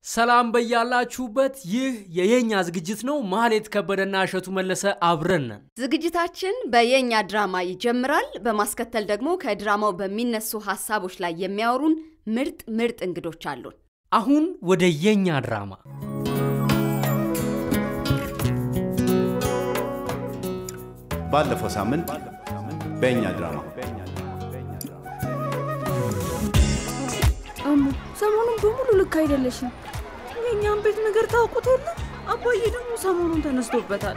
ሰላም በያላችሁበት። ይህ የየኛ ዝግጅት ነው። ማህሌት ከበደና እሸቱ መለሰ አብረን ነን። ዝግጅታችን በየኛ ድራማ ይጀምራል። በማስከተል ደግሞ ከድራማው በሚነሱ ሀሳቦች ላይ የሚያወሩን ምርጥ ምርጥ እንግዶች አሉን። አሁን ወደ የኛ ድራማ ባለፈው ሳምንት በእኛ ድራማ አሙ ሰሞኑን በሙሉ ልክ አይደለሽም። የእኛም ቤት ነገር ታውቁት የለ አባዬ ደግሞ ሰሞኑን ተነስቶበታል።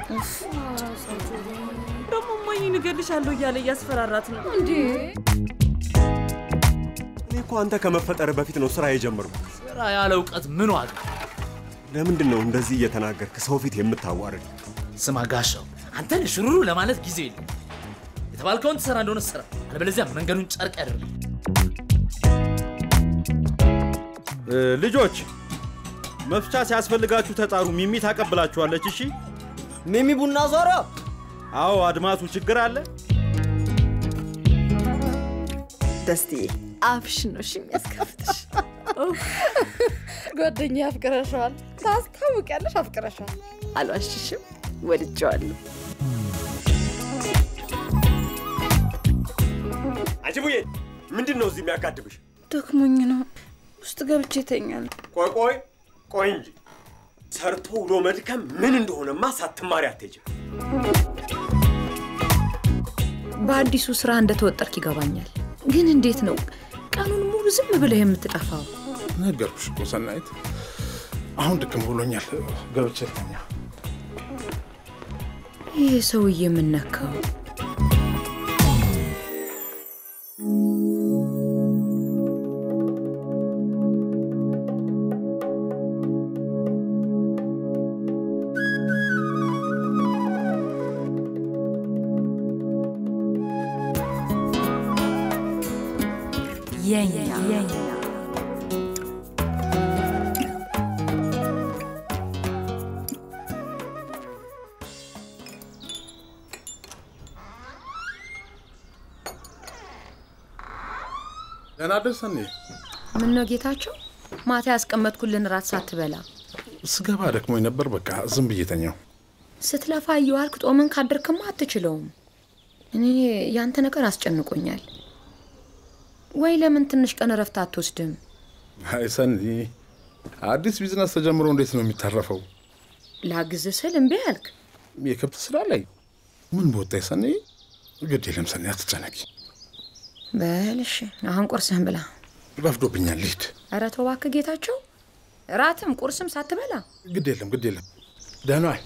ደግሞ እማዬ እገልሻለሁ እያለ እያስፈራራት ነው። እንዴ እኔ እኮ አንተ ከመፈጠር በፊት ነው ስራ የጀመርኩት። ስራ ያለ እውቀት ምን ዋጋ? ለምንድን ነው እንደዚህ እየተናገርክ ሰው ፊት የምታዋርድ? ስማ ጋሻው፣ አንተን ሽሩሩ ለማለት ጊዜ የለም። የተባልከውን ትሰራ እንደሆነ ስራ፣ አለበለዚያ መንገዱን ጨርቅ ያደርግ። ልጆች መፍቻ ሲያስፈልጋችሁ ተጣሩ። ሚሚ ታቀብላችኋለች። እሺ ሚሚ ቡና ዞሮ አዎ፣ አድማሱ ችግር አለ። ደስትዬ አፍሽ ነው እሺ የሚያስከፍትሽ። ጓደኛ አፍቅረሸዋል፣ ታስታውቂያለሽ። አፍቅረሸዋል። አልዋሽሽም፣ ወድጀዋለሁ። አንቺ ቡዬ ምንድን ነው እዚህ የሚያጋድብሽ? ደክሞኝ ነው ውስጥ ገብቼ ተኛለሁ። ቆይ ቆይ ቆይ እንጂ ሰርቶ ውሎ መድከም ምን እንደሆነማ ሳትማሪ አትሄጂም። በአዲሱ ስራ እንደተወጠርክ ይገባኛል። ግን እንዴት ነው ቀኑን ሙሉ ዝም ብለህ የምትጠፋው? ነገርኩሽ እኮ ሰናይት፣ አሁን ድክም ብሎኛል። ገብቼ ልተኛ። ይህ ሰውዬ የምነካው የኛ ደህና ደር ሰኔ። ምን ነው ጌታቸው፣ ማታ ያስቀመጥኩልን ራት ሳትበላ ስገባ ደክሞኝ ነበር። በቃ ዝም ብዬ ተኛው። ስትለፋ እየዋልክ ጦምን ካደርክማ አትችለውም። እኔ ያንተ ነገር አስጨንቆኛል። ወይ ለምን ትንሽ ቀን እረፍት አትወስድም? አይ ሰኒ፣ አዲስ ቢዝነስ ተጀምሮ እንዴት ነው የሚታረፈው? ላግዝ ስል እምቢ አልክ። የከብት ስራ ላይ ምን በወጣ ሰኒ። ግድ የለም ሰኒ፣ አትጨነቂ። በልሽ አሁን ቁርስህን ብላ። ረፍዶብኛል፣ ልሂድ። ኧረ ተው እባክህ ጌታቸው፣ ራትም ቁርስም ሳትበላ ግድ የለም ግድ የለም። ደህና ዋይ።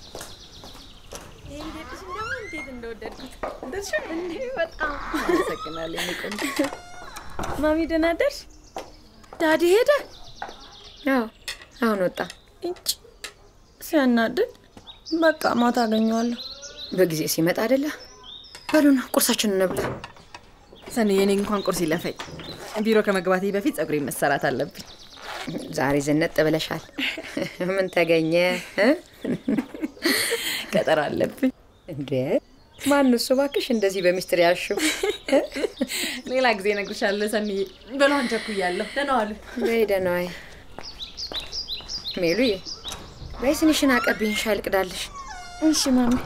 ማሚ ደህና ደርሽ? ዳዲ ሄደ? ያው አሁን ወጣ። እንጭ ሲያናድድ። በቃ ማታ አገኘዋለሁ። በጊዜ ሲመጣ አይደለ? በሉና ቁርሳችን እንብላ። ሰኒ የኔ እንኳን ቁርስ ይለፈኝ። ቢሮ ከመግባቴ በፊት ጸጉሬ መሰራት አለብኝ። ዛሬ ዝነጥ ብለሻል። ምን ተገኘ? እ? ቀጠሮ አለብኝ። እንዴ ማን እሱ እባክሽ እንደዚህ በሚስጥር ያሽው? ሌላ ጊዜ እነግርሻለሁ ሰኒዬ። በሏን ቸኩያለሁ። ደህና ዋሉ። በይ ደህና ዋይ። ሜሉዬ በይ ስንሽን አቀብኝ፣ ሻይ ልቅዳልሽ። እሺ ማሚ።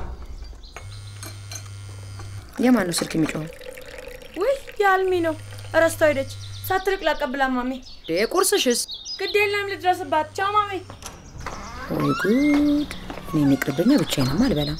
የማን ነው ስልክ የሚጮኸው? ውይ የአልሚ ነው። እረስታ ሄደች። ሳትርቅ ላቀብላ ማሚ። ዴ ቁርስሽስ? ግድ የለም ልድረስባት። ቻው ማሚ። ወይ ጉድ! እኔ የሚቅርብኛ ብቻዬንማ አልበላም።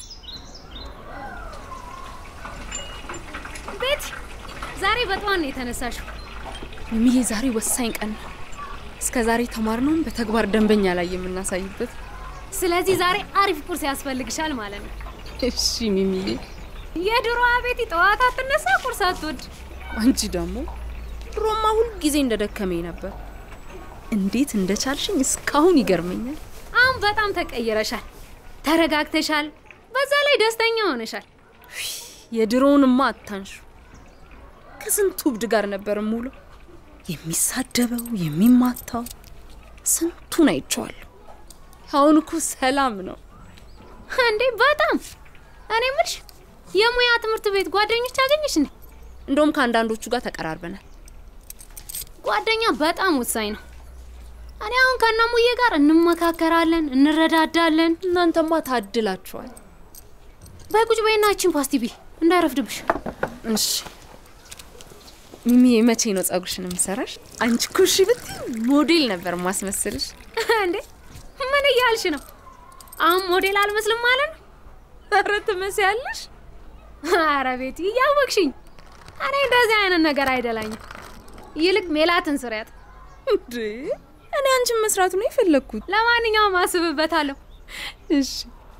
ቤት ዛሬ በጠዋት ነው የተነሳሽው። ሚዬ ዛሬ ወሳኝ ቀን ነው። እስከ ዛሬ ተማርነውን በተግባር ደንበኛ ላይ የምናሳይበት። ስለዚህ ዛሬ አሪፍ ቁርስ ያስፈልግሻል ማለት ነው። እሺ ሚሚዬ። የድሮዋ ቤቲ ጠዋት አትነሳ፣ ቁርስ አትወድ። አንቺ ደግሞ ድሮማ ሁል ጊዜ እንደደከመኝ ነበር። እንዴት እንደቻልሽኝ እስካሁን ይገርመኛል። አሁን በጣም ተቀይረሻል፣ ተረጋግተሻል፣ በዛ ላይ ደስተኛ ሆነሻል። የድሮውንማ አታንሹ። ከስንቱ እብድ ጋር ነበር ሙሉ የሚሳደበው የሚማታው ስንቱን አይቼዋለሁ። አሁን እኮ ሰላም ነው። እንዴ በጣም እኔ የምልሽ የሙያ ትምህርት ቤት ጓደኞች አገኘሽ እንዴ? እንደውም ከአንዳንዶቹ ጋር ተቀራርበናል። ጓደኛ በጣም ወሳኝ ነው። እኔ አሁን ከእናሙዬ ጋር እንመካከራለን፣ እንረዳዳለን። እናንተማ ታድላችኋል። በይ ቁጭ በይና ይችን ፓስቲ ቢ እንዳይረፍድብሽ። እሺ ሚሚ፣ መቼ ነው ጸጉርሽን የምሰራሽ? አንቺ እኮ እሺ ብትይ ሞዴል ነበር ማስመስልሽ። እንዴ ምን እያልሽ ነው? አሁን ሞዴል አልመስልም ማለት ነው? ኧረ ትመስያለሽ። ኧረ ቤቲ እያወቅሽኝ። እኔ እንደዚህ አይነት ነገር አይደላኝም። ይልቅ ሜላትን ስሪያት። እንዴ እኔ አንቺን መስራቱ ነው የፈለግኩት። ለማንኛውም አስብበታለሁ። እሺ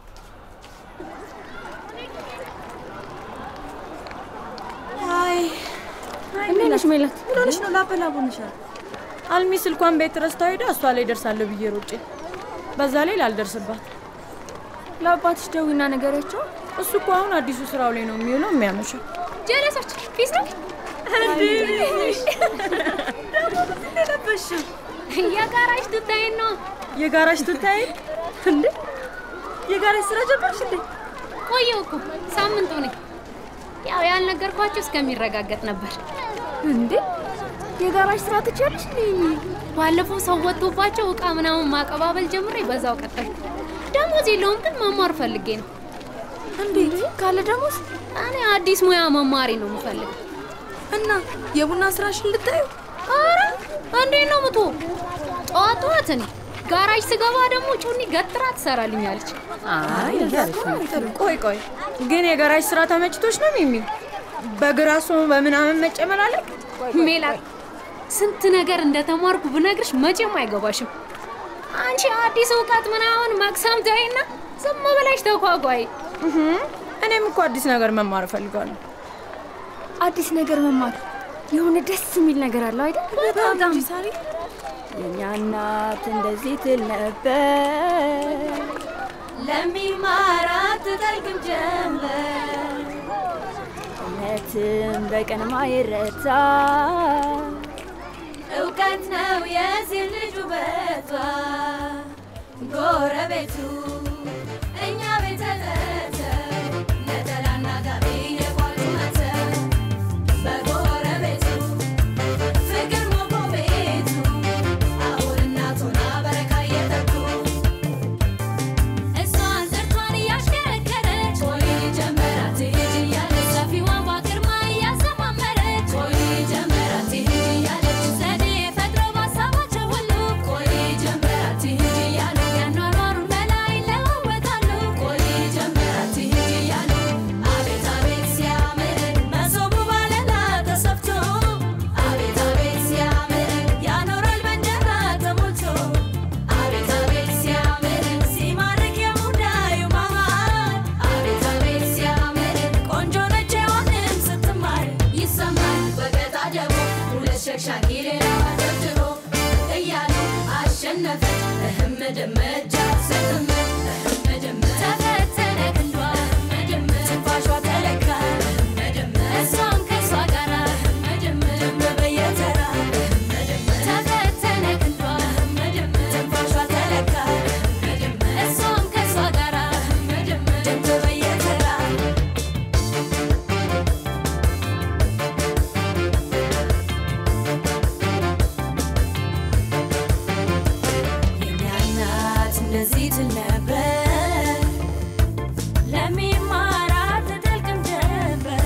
አይ እንዴት ነሽ ሜላት? ምን ሆነሽ ነው? ላበላቡንሻል። አልሚ ስልኳን ቤት ረስታ ሄዳ እሷ ላይ ደርሳለሁ ብዬ ሮጬ፣ በዛ ላይ ላልደርስባት። ለአባትሽ ደዊና ነገሪያቸው። እሱ እኮ አሁን አዲሱ ስራው ላይ ነው የሚውለው የሚያመሸው። ጀለሶች ፊስ ነው ለበሽው የጋራሽ ትታይን ነው የጋራሽ ትታይ እንዴ? የጋራሽ ስራ ጀመርሽ እንዴ? ቆየው እኮ ሳምንቱ ነኝ። ያው ያልነገርኳቸው እስከሚረጋገጥ ነበር። እንዴ የጋራሽ ስራ ትችያለሽ እንዴ? ባለፈው ሰው ወጥቶባቸው እቃ ምናምን ማቀባበል ጀምሬ በዛው ቀጠልኩ። ደሞዝ የለውም ግን መማር ፈልጌ ነው። እንዴት ካለ ደሞዝ? እኔ አዲስ ሙያ መማሪ ነው የምፈልገው። እና የቡና ስራሽን ልታዩ? አረ እንዴት ነው ምቶ ጠዋት ጠዋት እኔ ጋራጅ ስገባ ደግሞ ጩኒ ገትራ ትሰራልኛለች። አይ ቆይ ቆይ፣ ግን የጋራጅ ስራ ተመችቶች ነው ሚሚ? በግራሱ በምናምን መጨመላለቅ ሜላት፣ ስንት ነገር እንደተማርኩ ብነግርሽ መቼም አይገባሽም። አንቺ አዲስ እውቀት ምናምን መቅሰም ተይና ዝም ብለሽ ተጓጓይ። እኔም እኮ አዲስ ነገር መማር እፈልጋለሁ። አዲስ ነገር መማር የሆነ ደስ የሚል ነገር አለው አይደል? በጣም ሳሪ የኛ እናት እንደዚህ ትል ነበር፣ ለሚማራት ትጠልቅም ጀንበር፣ እውነትም በቀን ማይረታ እውቀት ነው የሴት ልጅ ውበቷ። ጎረቤቱ እኛ ቤት ተጠርተው ነጠላና ጋቢ የቋጡ መተው በጎረቤቱ ፍቅር ሞቆ ቤቱ አሁን እናቱና በረካ እየተኩ እሷን ዘርቷን እያሽከረከረች ቆይ ጀመራት ሂጂ እያለች ሰፊዋን በግርማ እያሰማመረች ቆይ ጀመራት ሂጂ እያለች ዘዴ ፈጥሮ ባሳባቸው ሁሉ ቆይ ጀመራት ሂጂ እያሉ ያኗኗሩን መላ ይለዋወጣሉ ቆይ ጀመራት ሂጂ እያሉ አቤት አቤት ሲያምር መሶቡ ባለላ ተሰፍቶ አቤት አቤት ሲያምር ያኖራል በእንጀራ ተሞልቶ አቤት አቤት ሲያምር ሲማርክ የሙዳዩ ማማር አቤት አቤት ሲያምር ቆንጆ ነች ሔዋንም ስትማር ይሰማል በገጣ ደግሞ ሁለት ሸክሻኪ ሌላዋ ደርድሮ እያሉ አሸነፈች እህም ድምጃ ስትም እህም ድም ተፈተነ ክንዷ እህም ድም ትንፋሿ ተለካ እህም ድም እሷም ከእሷ ጋራ እህም ድም ድም በየተራ እህም ድም ተፈተነ ክንዷ እህም ድም ትንፋሿ ተለካ እህም ድም እሷም ከእሷ ጋራ እህም ድም ድም በየተራ የኛ እናት እንደዚህ ትል ነበር፣ ለሚማራት ትጠልቅም ጀንበር፣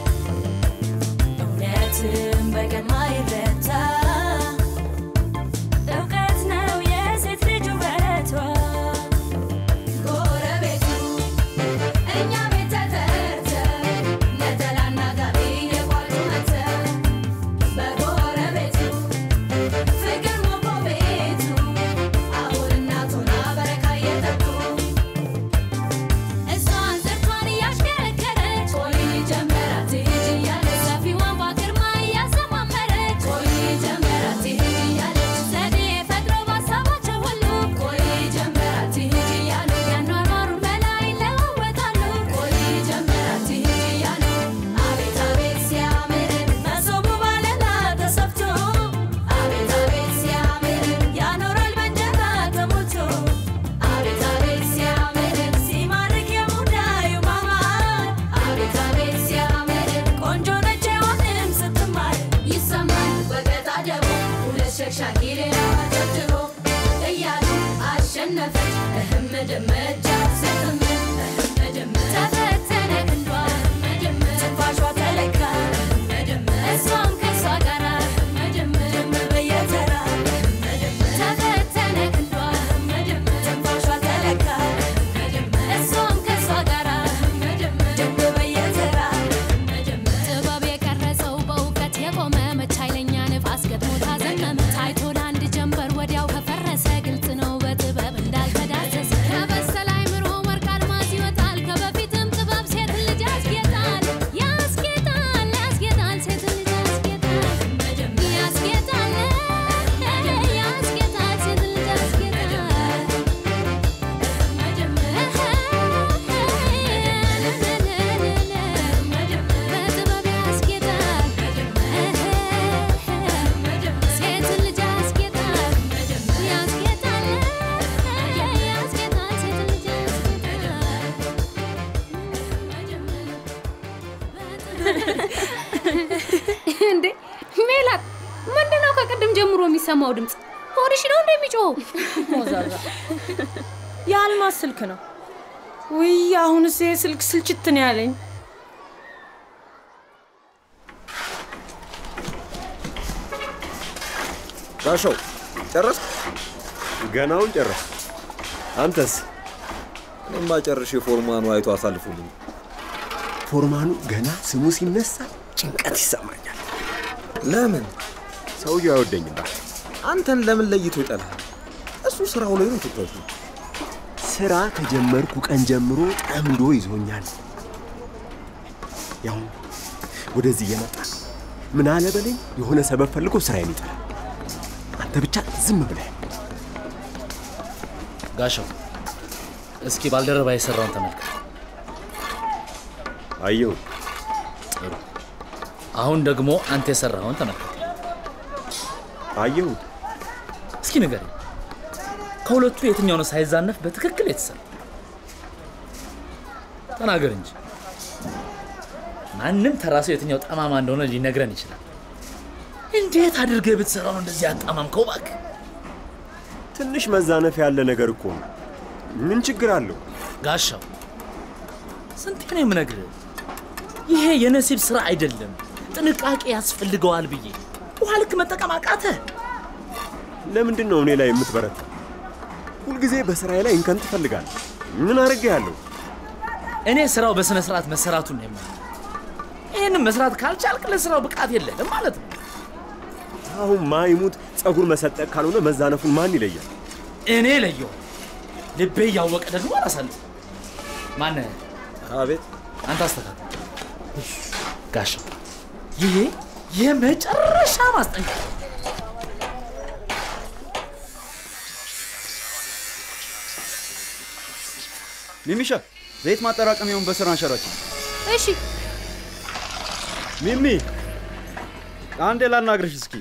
እውነትም በቀን ማይረታ እውቀት ነው የሴት ልጅ ውበቷ። ጎረቤቱ እኛ ቤት ተጠርተው ነጠላና ጋቢ የቋጡ መተው በጎረቤቱ ፍቅር ሞቆ ቤቱ አሁን እናቱና በረካ እየተኩ ተሸነፈች እህም መደመጃ ስትም እህም መደመ ተፈተነ ክንዷ እህም መደመ ትንፋሿ ተለካ እህም መደመ እሷም ከእሷ ጋራ እህም መደመ ደም በየተራ እህም መደመ ተፈተነ ክንዷ እህም መደመ ትንፋሿ ተለካ እህም መደመ እሷም ከእሷ ጋራ እህም መደመ ደም በየተራ እህም መደመ ጥበብ የቀረጸው በእውቀት የቆመ መች ኃይለኛ ንፋስ ገጥሞ ታዘመመ ታይቶ ለአንድ ጀንበር ወዲያው ከፈረሰ ግልጽ ነው በጥበብ እንዳልተዳሰሰ ከበሰለ አይምሮ ወርቅ አልማዝ ይወጣል ከበፊትም ጥበብ ሴት ልጅ ያስጌጣል ያስጌጣል ያስጌጣል ሴት ልጅ ያስጌጣል ያስጌጣል ያስጌጣል ሴት ልጅ ያስጌጣል በጥበብ ያስጌጣል ሴት ልጅ ያስጌጣል ያስጌጣል ያስጌጣል ሴት ልጅ እንዴ ሜላት፣ ምንድነው ከቅድም ጀምሮ የሚሰማው ድምፅ? ሆድሽ ነው እንደሚጮኸው? ሞዛዛ የአልማዝ ስልክ ነው። ውይ አሁንስ ይሄ ስልክ ስልችት ነው ያለኝ። ጋሻው ጨረስክ? ገናውን ጨረስ። አንተስ? እኔማ ጨርሼ ፎርማኑ አይቶ አሳልፉልኝ። ፎርማኑ ገና ስሙ ሲነሳ ጭንቀት ይሰማኛል። ለምን? ሰውየው አይወደኝም። እባክህ። አንተን ለምን ለይቶ ይጠላል? እሱ ስራው ላይ ነው ትኩረቱ። ስራ ከጀመርኩ ቀን ጀምሮ ጠምዶ ይዞኛል። ያው ወደዚህ እየመጣ ምን አለ በለኝ የሆነ ሰበብ ፈልጎ ስራዬን ይጥላል። አንተ ብቻ ዝም ብለህ ጋሻው እስኪ ባልደረባ የሰራውን ተመልከት። አየሁ። ጥሩ። አሁን ደግሞ አንተ የሰራውን ተመልከት። አየሁ። እስኪ ንገረኝ፣ ከሁለቱ የትኛው ነው ሳይዛነፍ በትክክል የተሰራ? ተናገር እንጂ። ማንም ተራ ሰው የትኛው ጠማማ እንደሆነ ሊነግረን ይችላል። እንዴት አድርገህ ብትሰራው ነው እንደዚህ ያጣማምከው? እባክህ ትንሽ መዛነፍ ያለ ነገር እኮ ነው። ምን ችግር አለው? ጋሻው፣ ስንቴ ነው የምነግርህ? ይሄ የነሲብ ስራ አይደለም፣ ጥንቃቄ ያስፈልገዋል ብዬ ውሃ ልክ መጠቀም አቃተህ። ለምንድን ነው እኔ ላይ የምትበረታ? ሁልጊዜ በስራዬ ላይ እንከን ትፈልጋለህ። ምን አድርጌያለሁ? እኔ ስራው በስነ ስርዓት መሰራቱን ነው የማየው። ይህንም መስራት ካልቻልክ ለስራው ብቃት የለህም ማለት ነው። አሁን ማይሙት ጸጉር መሰጠቅ ካልሆነ መዛነፉን ማን ይለያል? እኔ ለየው። ልቤ እያወቀ ደግሞ አላሳልፍ። ማነህ? አቤት። አንተ አስተካክል። ጋሻው፣ ይሄ የመጨረሻ ማስጠንቀቂያ ሚሚሻ ዘይት ማጠራቀሚያውን በስራ አንሸራችን። እሺ ሚሚ አንዴ ላናግርሽ እስኪ።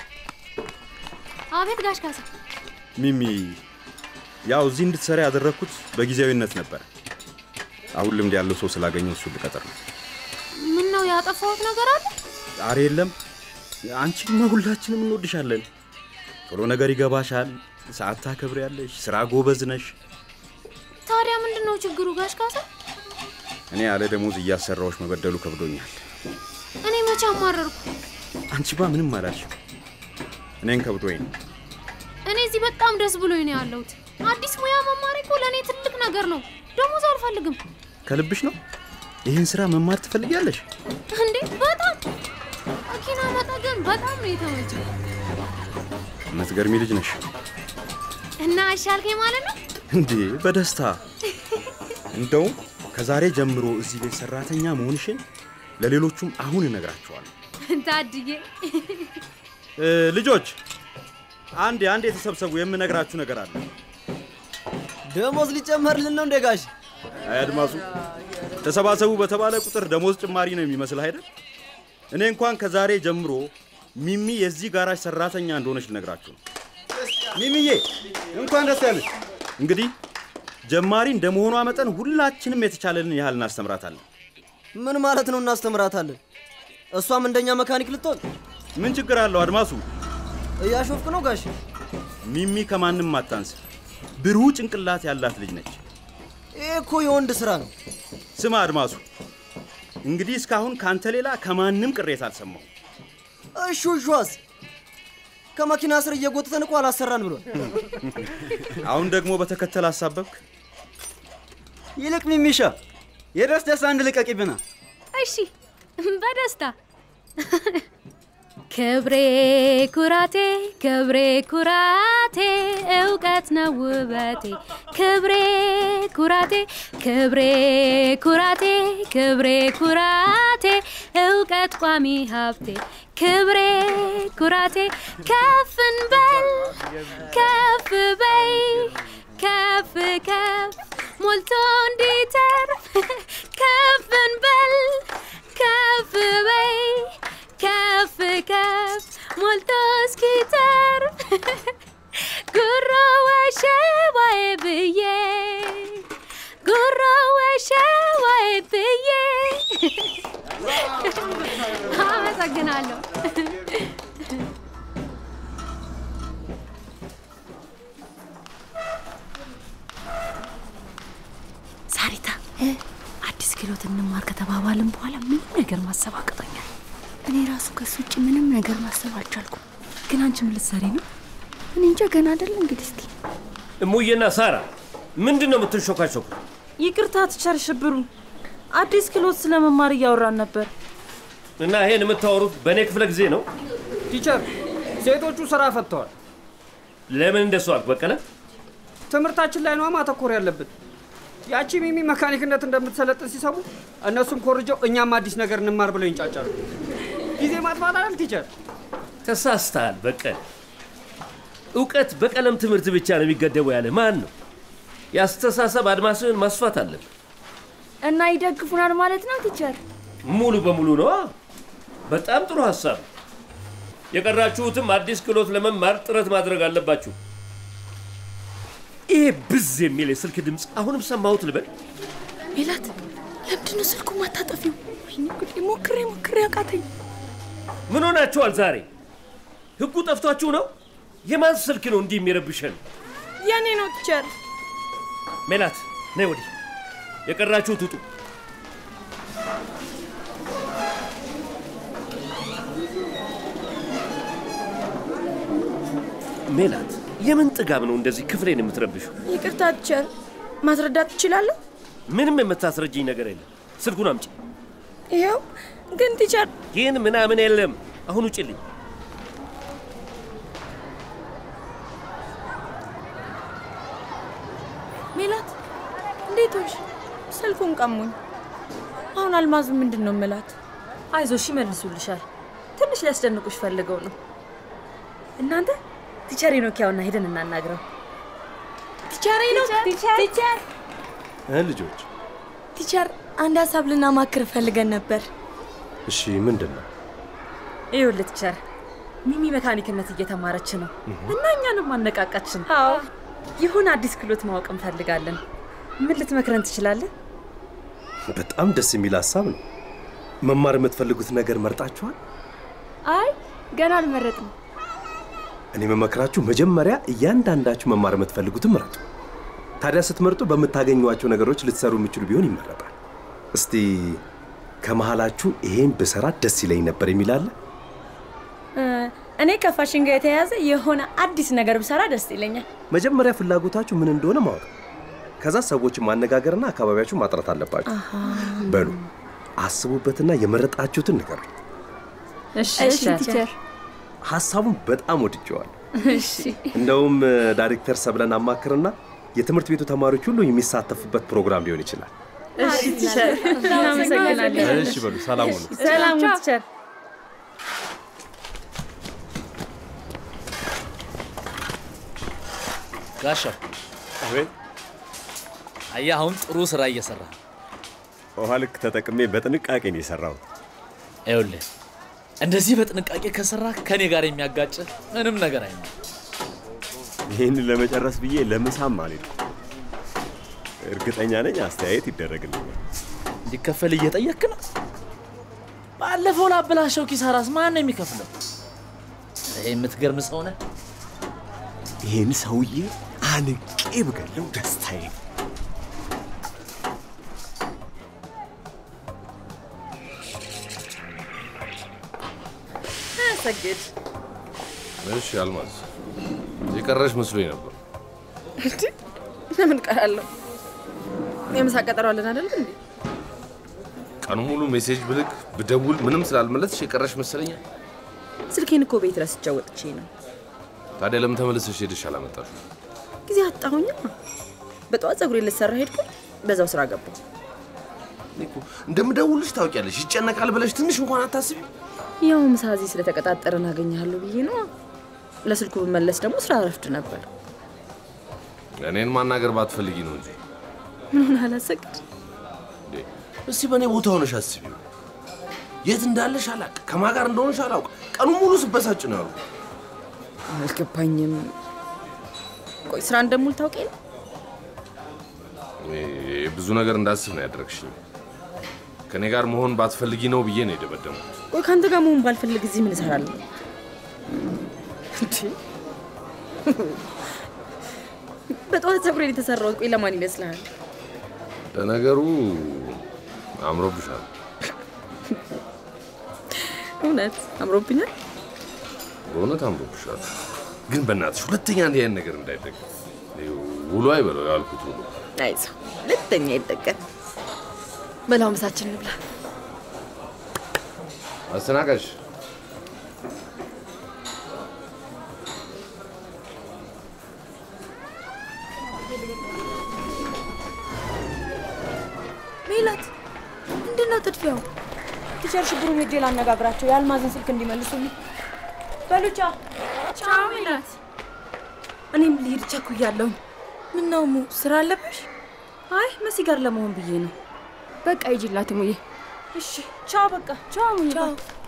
አቤት ጋሽ ካሳ። ሚሚ ያው እዚህ እንድትሰራ ያደረግኩት በጊዜያዊነት ነበር። አሁን ልምድ ያለው ሰው ስላገኘው እሱ ልቀጥር ነው። ምን ነው ያጠፋሁት ነገር አለ? ዛሬ የለም። አንቺማ ሁላችንም እንወድሻለን። ቶሎ ነገር ይገባሻል፣ ሰዓት ታከብሪያለሽ፣ ስራ ጎበዝ ነሽ። ታዲያ ምንድን ነው ችግሩ ጋሽ ካሳ? እኔ ያለ ደሞዝ እያሰራዎች መበደሉ ከብዶኛል። እኔ መቼ አማረርኩ? አንቺማ ምንም አላልሽም። እኔን ከብዶኝ ነው። እኔ እዚህ በጣም ደስ ብሎኝ ነው ያለሁት። አዲስ ሙያ መማር እኮ ለእኔ ትልቅ ነገር ነው። ደሞዝ አልፈልግም። ከልብሽ ነው? ይህን ስራ መማር ትፈልጊያለሽ? እንዴ በጣም መኪና መጠገን በጣም ነው የተመቸኝ። የምትገርሚ ልጅ ነሽ። እና አሻልከኝ ማለት ነው? እንዴ በደስታ እንደውም ከዛሬ ጀምሮ እዚህ ቤት ሰራተኛ መሆንሽን ለሌሎቹም አሁን እነግራቸዋለሁ። ታድዬ እ፣ ልጆች አንዴ አንዴ የተሰብሰቡ የምነግራችሁ ነገር አለ። ደሞዝ ሊጨመርልን ነው እንደ ጋሽ? አይ አድማሱ፣ ተሰባሰቡ በተባለ ቁጥር ደሞዝ ጭማሪ ነው የሚመስል አይደል? እኔ እንኳን ከዛሬ ጀምሮ ሚሚ የዚህ ጋራጅ ሰራተኛ እንደሆነች ልነግራችሁ ነው። ሚሚዬ እንኳን ደስ ያለሽ። እንግዲህ ጀማሪ እንደመሆኗ መጠን ሁላችንም የተቻለንን ያህል እናስተምራታለን። ምን ማለት ነው እናስተምራታለን? እሷም እንደኛ መካኒክ ልትሆን? ምን ችግር አለው አድማሱ? እያሾፍክ ነው ጋሽ? ሚሚ ከማንም አታንስ። ብሩህ ጭንቅላት ያላት ልጅ ነች። ይህ እኮ የወንድ ስራ ነው። ስማ አድማሱ፣ እንግዲህ እስካሁን ካንተ ሌላ ከማንም ቅሬታ አልሰማሁም። እሹ እሿስ ከመኪና ስር እየጎተተን እኮ አላሰራን ብሏል። አሁን ደግሞ በተከተል አሳበብክ። ይልቅ ሚሚሻ የደስ ደስ አንድ ልቀቂብና እሺ፣ በደስታ ክብሬ ኩራቴ ክብሬ ኩራቴ እውቀት ነው ውበቴ ክብሬ ኩራቴ ክብሬ ኩራቴ ክብሬ ኩራቴ እውቀት ቋሚ ሀብቴ ክብሬ ኩራቴ ከፍ እንበል ከፍ በይ ከፍ ከፍ ሞልቶ እንዲተርፍ ከፍ እንበል ከፍ በይ ከፍ ከፍ ሞልቶ እስኪተርፍ ጉሮ ወሸባዬ ብዬ ጉሮ ወሸባዬ ብዬ አመሰግናለሁ። ሳሪታ አዲስ ክህሎት እንማር ከተባባልን በኋላ ምንም ነገር ማሰብ አቅቶኛል። እኔ ራሱ ከሱ ውጭ ምንም ነገር ማሰብ አልቻልኩም። ግን አንቺ ምን ልትሰሪ ነው? እኔ እንጃ ገና አይደል እንግዲህ እስቲ እሙዬና ሳራ ምንድን ነው የምትንሾካሾኩ? ይቅርታ ትቸር ሽብሩ፣ አዲስ ክህሎት ስለመማር እያወራን ነበር። እና ይሄን የምታወሩት በእኔ ክፍለ ጊዜ ነው? ቲቸር፣ ሴቶቹ ስራ ፈትተዋል። ለምን እንደሱ አልክ በቀለ? ትምህርታችን ላይ ነዋ ማተኮር ያለብን። ያቺ ሚሚ መካኒክነት እንደምትሰለጥን ሲሰሙ እነሱም ኮርጀው እኛም አዲስ ነገር እንማር ብለው ይንጫጫሉ። ጊዜ ማጥፋት አይደል ቲቸር? ተሳስተሃል በቀለ። እውቀት በቀለም ትምህርት ብቻ ነው የሚገደበው ያለ ማን ነው? የአስተሳሰብ አድማስህን ማስፋት አለብህ። እና ይደግፉናል ማለት ነው ቲቸር? ሙሉ በሙሉ ነዋ። በጣም ጥሩ ሀሳብ። የቀራችሁትም አዲስ ክህሎት ለመማር ጥረት ማድረግ አለባችሁ። ይሄ ብዝ የሚል የስልክ ድምፅ አሁንም ሰማሁት ልበል? ሜላት፣ ለምንድን ነው ስልኩ ማታጠፊው? ወይኔ ጉዴ! ሞክሬ ሞክሬ አቃተኝ። ምን ሆናችኋል ዛሬ? ህጉ ጠፍቷችሁ ነው? የማን ስልክ ነው እንዲህ የሚረብሸን? የኔ ነው ቲቸር። ሜላት ነይ ወዲህ። የቀራችሁት ውጡ። ሜላት የምን ጥጋብ ነው እንደዚህ ክፍሌን የምትረብሹ? ይቅርታ ቲቸር፣ ማስረዳት ትችላለሁ? ምንም የምታስረጅኝ ነገር የለም። ስልኩን አምጪ። ይኸው ግን ቲቸር፣ ግን ምናምን የለም። አሁን ውጭልኝ። ሜላት እንዴት ሆንሽ? ስልኩን ቀሙኝ። አሁን አልማዝ ምንድን ነው ምላት? አይዞሽ ይመልሱልሻል። ትንሽ ሊያስደንቁሽ ፈልገው ነው። እናንተ ቲቸር ኖኪያውና ሄደን እናናግረው። ቲቸር ነው ቲቸር እ ልጆች ቲቸር፣ አንድ ሀሳብ ልናማክር ፈልገን ነበር። እሺ፣ ምንድን ነው? ይኸውልህ ቲቸር፣ ሚሚ መካኒክነት እየተማረች ነው እና እኛንም አነቃቃችን። አዎ ይሁን አዲስ ክህሎት ማወቅ እንፈልጋለን። ምን ልትመክረን ትችላለህ? በጣም ደስ የሚል ሀሳብ ነው። መማር የምትፈልጉት ነገር መርጣችኋል? አይ ገና አልመረጥም። እኔ መመክራችሁ መጀመሪያ እያንዳንዳችሁ መማር የምትፈልጉትን ምረጡ። ታዲያ ስትመርጡ በምታገኟቸው ነገሮች ልትሰሩ የሚችሉ ቢሆን ይመረጣል። እስቲ ከመሃላችሁ ይሄን ብሰራ ደስ ይለኝ ነበር የሚል አለ? እኔ ከፋሽን ጋር የተያያዘ የሆነ አዲስ ነገር ብሰራ ደስ ይለኛል። መጀመሪያ ፍላጎታችሁ ምን እንደሆነ ማወቅ፣ ከዛ ሰዎችን ማነጋገርና አካባቢያችሁ ማጥራት አለባችሁ። በሉ አስቡበትና የመረጣችሁትን ንገሩ። እሺ ቲቸር። ሀሳቡን በጣም ወድጀዋል። እሺ እንደውም ዳይሬክተር ሰብለን አማክርና የትምህርት ቤቱ ተማሪዎች ሁሉ የሚሳተፉበት ፕሮግራም ሊሆን ይችላል። እሺ ቲቸር፣ እናመሰግናለን። እሺ በሉ ሰላም ሁኑ። ሰላም ቲቸር። ጋሻው አቤት። አየህ፣ አሁን ጥሩ ስራ እየሰራ ነው። ውሃ ልክ ተጠቅሜ በጥንቃቄ ነው የሰራሁት። ይኸውልህ እንደዚህ በጥንቃቄ ከሰራ ከኔ ጋር የሚያጋጭ ምንም ነገር አይኖርም። ይህን ለመጨረስ ብዬ ለምሳም አልሄድኩም። እርግጠኛ ነኝ አስተያየት ይደረግልኛል። እንዲከፈል እየጠየክ ነው? ባለፈው ላበላሸው ኪሳራስ ማን ነው የሚከፍለው? ይህ የምትገርም ሰው ነህ። ይህን ሰውዬ አንቄ ብገለው ደስታዬ ነው። ሰግድ እሺ አልማዝ፣ የቀረሽ መስሎኝ ነበር። እንዲ ለምን ቀራለሁ? የምሳ ቀጠሮ አለን አይደል እንዴ? ቀኑ ሙሉ ሜሴጅ ብልክ ብደውል ምንም ስላልመለስሽ የቀረሽ መሰለኛል። ስልኬን እኮ ቤት ረስቼው ወጥቼ ነው። ታዲያ ለምን ተመልሰሽ ሄደሽ አላመጣሽው? ጊዜ አጣሁኛ። በጠዋት ፀጉሬን ልሰራ ሄድኩኝ፣ በዛው ስራ ገባሁ። እኔ እኮ እንደምደውልሽ ታውቂያለሽ። ይጨነቃል ብለሽ ትንሽ እንኳን አታስቢ። ያው ምሳ እዚህ ስለተቀጣጠረን አገኘሃለሁ ብዬ ነው። ለስልኩ ብመለስ ደግሞ ስራ ረፍድ ነበር። እኔን ማናገር ባትፈልጊ ነው እንጂ። ምን ሆነ አላሰግድ እንዴ፣ እስቲ በእኔ ቦታ ሆነሽ አስቢው። የት እንዳለሽ አላቅ፣ ከማን ጋር እንደሆነሽ አላውቅ። ቀኑ ሙሉ ስበሳጭ ነው ያሉ። አልገባኝም። ቆይ ስራ እንደሙል ታውቂ ነው? ብዙ ነገር እንዳስብ ነው ያደረግሽኝ። ከእኔ ጋር መሆን ባትፈልጊ ነው ብዬ ነው የደመደሙት። ቆይ ከአንተ ጋር መሆን ባልፈልግ እዚህ ምን እሰራለሁ? እንዴ! በጠዋት ፀጉሬን የተሰራሁት ቆይ ለማን ይመስልሃል? ለነገሩ አምሮብሻል። እውነት አምሮብኛል። በእውነት አምሮብሻል። ግን በእናትሽ ሁለተኛ እንዲህ አይነት ነገር እንዳይደገም ውሎ አይበለው ያልኩት ውሎ አይዞህ፣ ሁለተኛ ይጠቀም። በላው ምሳችን እንብላ። አስተናጋጅ ሜላት፣ ምንድን ነው ጥድፊያው? ቲቸር ሽብሩን ሄጄ ላነጋግራቸው የአልማዝን ስልክ እንዲመልሱልኝ። በሉቻ ቻው ሜላት። እኔም ልሄድ ቸኩያለሁ። ምን ነው ሙ ስራ አለብሽ? አይ መሲ ጋር ለመሆን ብዬ ነው። በቃ ይጅላት ሙዬ። እሺ ቻው። በቃ ቻው ሙዬ። ቻው።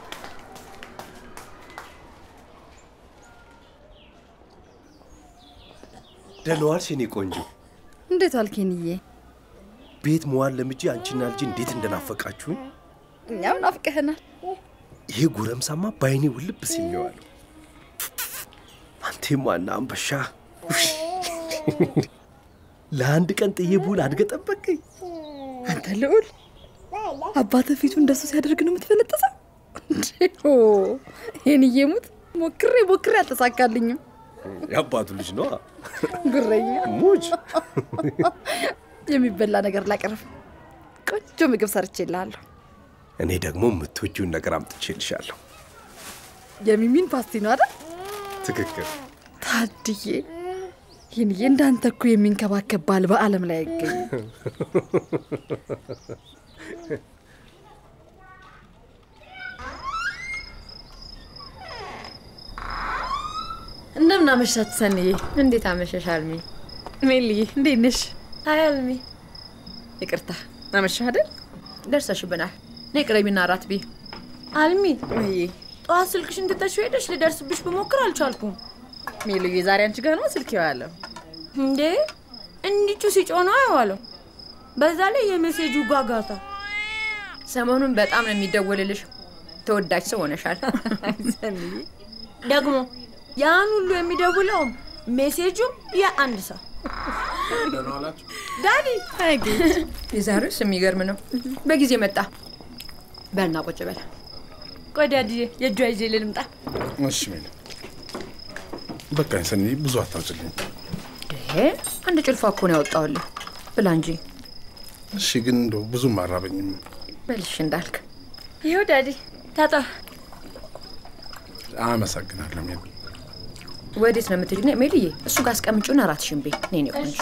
ደህና ዋልሽ የኔ ቆንጆ። እንዴት ዋልኬንዬ? ቤት መዋል ለምጄ አንቺና ልጅ እንዴት እንደናፈቃችሁኝ። እኛም ናፍቀህናል። ይሄ ጎረምሳማ በአይኔ ውልብ ሲል ነው ያለው። አንቴ ማና አንበሻ ለአንድ ቀን ጥዬ ብውል አድገህ ጠበቀኝ። አንተ ልዑል አባተ ፊቱ እንደሱ ሲያደርግ ነው የምትፈነጥሰው? ይህን እየሙት ሞክሬ ሞክሬ አልተሳካልኝም። የአባቱ ልጅ ነዋ። ጉረኛ ሙች የሚበላ ነገር ላቅርብ። ቆንጆ ምግብ ሰርቼልሃለሁ። እኔ ደግሞ የምትወጂውን ነገር አምጥቼልሻለሁ። የሚሚን ፓስቲ ነው አይደል? ትክክል። ታድዬ ይህንዬ እንዳንተ እኮ የሚንከባከብ ባል በዓለም ላይ አይገኝም። እንደምን አመሻች ሰንዬ። እንዴት አመሸሽ አልሚ? ሜልዬ እንዴት ነሽ? አይ አልሚ። ይቅርታ አመሻህ አይደል? ደርሰሽብናል። ነይ ቅረቢና እራት ብይ። አልሚ ወይ ጠዋት ስልክሽን ትተሽው ሄደሽ ልደርስብሽ ብሞክር አልቻልኩም። ሜልዬ ዛሬ አንቺ ጋር ነው ስልክ የዋለው? እንዴ እንዲቹ ሲጮህ ነው የዋለው። በዛ ላይ የሜሴጁ ጓጋታ ሰሞኑን በጣም ነው የሚደወልልሽ። ተወዳጅ ሰው ሆነሻል። ሰንዬ ደግሞ ያን ሁሉ የሚደውለውም ሜሴጁም የአንድ ሰው ዳዲ የዛሬውስ የሚገርም ነው። በጊዜ መጣ። በልና ቁጭ በል። ቆይ ዳዲዬ የእጇ ይዤ ልምጣ። እሺ ሜል፣ በቃኝ ሰኒ፣ ብዙ አታውጭልኝ። ይሄ አንድ ጭልፋ እኮ ነው ያወጣሁልህ። ብላ እንጂ። እሺ፣ ግን እንደው ብዙም አራበኝም። በልሽ እንዳልክ። ይኸው ዳዲ ታጣ። አመሰግናለሁ ሜል። ወዴት ነው የምትሄጂው? ነይ ሜልዬ፣ እሱ ጋር አስቀምጪውና እራትሽን ብይ። ነይ እኔ ቆንጆ።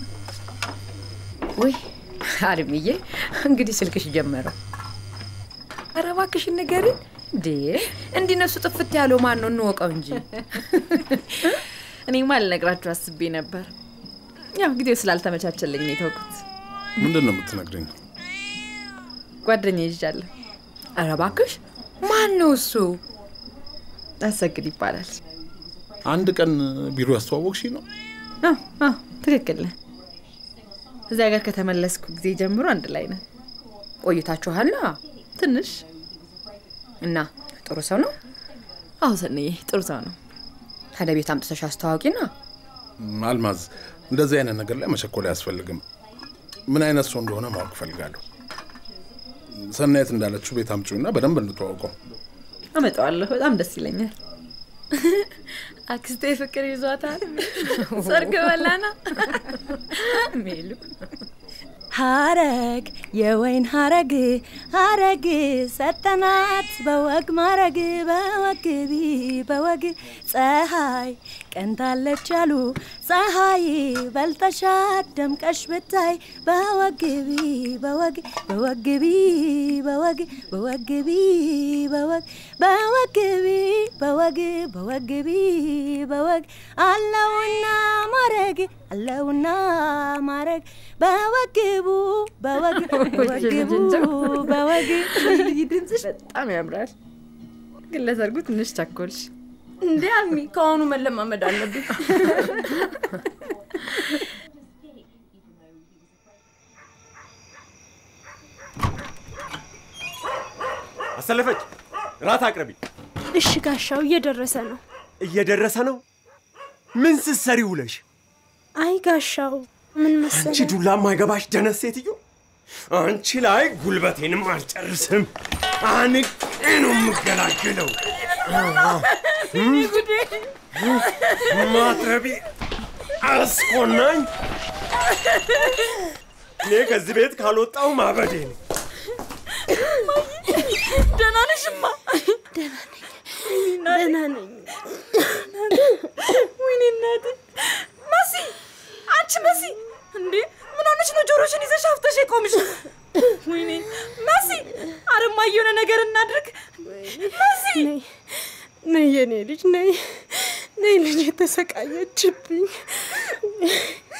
ውይ አልምዬ፣ እንግዲህ ስልክሽ ጀመረው። ኧረ እባክሽን ንገሪኝ። እንዴ እንዲህ ነፍሱ ጥፍት ያለው ማን ነው? እንወቀው እንጂ። እኔማ ልነግራችሁ አስቤ ነበር። ያው ጊዜው ስላልተመቻቸልኝ ነው የተውኩት። ምንድን ነው የምትነግረኝ? ጓደኛ ይዣለሁ። ኧረ እባክሽ ማን ነው እሱ? አሰግድ ይባላል። አንድ ቀን ቢሮ ያስተዋወቅሽ ነው? አዎ አዎ፣ ትክክል ነህ። እዚያ ጋር ከተመለስኩ ጊዜ ጀምሮ አንድ ላይ ነን። ቆይታችኋላ? ትንሽ እና ጥሩ ሰው ነው? አዎ ሰንዬ፣ ጥሩ ሰው ነው። ታዲያ ቤት አምጥተሽ አስተዋወቂና። አልማዝ፣ እንደዚህ አይነት ነገር ላይ መቸኮል አያስፈልግም። ምን አይነት ሰው እንደሆነ ማወቅ እፈልጋለሁ። ሰናየት እንዳለችው ቤት አምጪውና በደንብ እንተዋውቀው። አመጣዋለሁ። በጣም ደስ ይለኛል። አክስቴ ፍቅር ይዟታል። ሰርግ በላና ሜሉ ሀረግ የወይን ሀረግ ሀረግ ሰጠናት በወግ ማረግ በወግቢ በወግ ፀሐይ ቀንታለች አሉ ፀሐይ በልተሻት ደምቀሽ ብታይ በወግቢ በወግ በወግቢ በወግ በወግቢ በወግ በወግቢ በወግ በወግቢ በወግ አለውና ማረግ አለውና ማረግ በወግቡ በወግ በወግቡ በወግ ድምፅሽ በጣም ያምራል። ግን ለሰርጉ ትንሽ ቸኮልሽ። እንዴ አልሚ፣ ከአሁኑ መለማመድ አለብኝ። አሰለፈች፣ ራት አቅርቢ። እሺ ጋሻው፣ እየደረሰ ነው። እየደረሰ ነው። ምን ስትሰሪ ውለሽ? አይ ጋሻው፣ ምን መሰለህ አንቺ ዱላ ማይገባሽ ደነስ ሴትዮ፣ አንቺ ላይ ጉልበቴንም አልጨርስም። አንቄ ነው የምገላገለው። ማትረቢ አስኮናኝ። እኔ ከዚህ ቤት ካልወጣው ማበዴ ነው። ደህና ነሽማ? ደህና ነኝ። ወይኔ እናቴ መሲ፣ አንቺ መሲ፣ እንዴ ምን ሆነሽ ነው ጆሮሽን ይዘሽ አፍተሽ የቆምሽ? ወይኔ መሲ፣ አረማ የሆነ ነገር እናድርግ። መሲ ነይ የኔ ልጅ ነይ፣ ነይ ልጅ የተሰቃየችብኝ